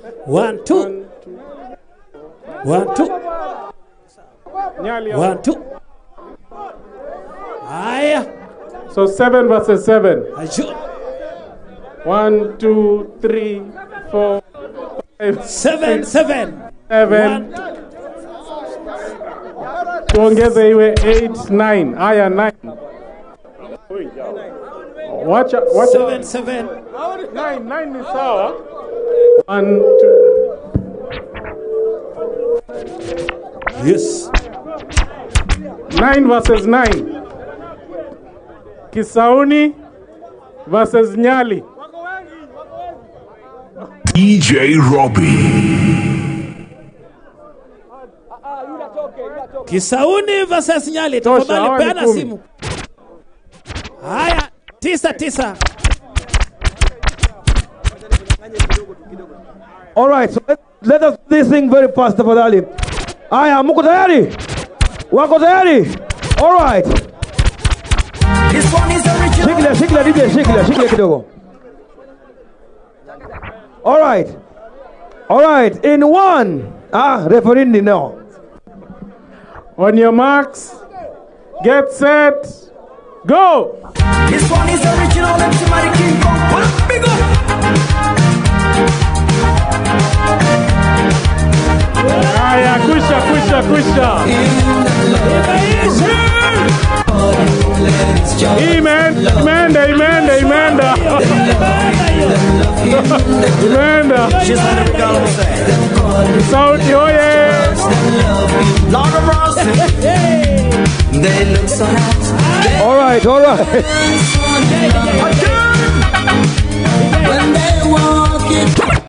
One, two. One, two. Nyali One, two. Haya. So seven versus seven. Aju. One, two, three, four, five, Seven, six, seven. seven. Tuongeze iwe eight, nine. Haya, nine. Wacha, wacha. Seven, seven. Nine, nine ni sawa. One, two. Yes. Nine versus nine. Kisauni versus Nyali. DJ Robbie. Kisauni versus Nyali. Tosha, Tafadhali hawa ni peana kumi. simu. Haya, tisa tisa. All right, so let, let us do this thing very fast tafadhali. Aya, mko tayari? Wako tayari? All right. This one is original. Shikilia, shikilia DJ, shikilia, shikilia kidogo. All right. All right, in one. Ah, referee ni no. On your marks, get set, go! This one is original. MC Mighty King Kong. Well, big up. Haya, kusha, kusha, kusha. Imeenda, imeenda, imeenda, imeenda. Imeenda. Sauti oye. Lord of Mercy. They look so hot. All right, all right. When they walk it,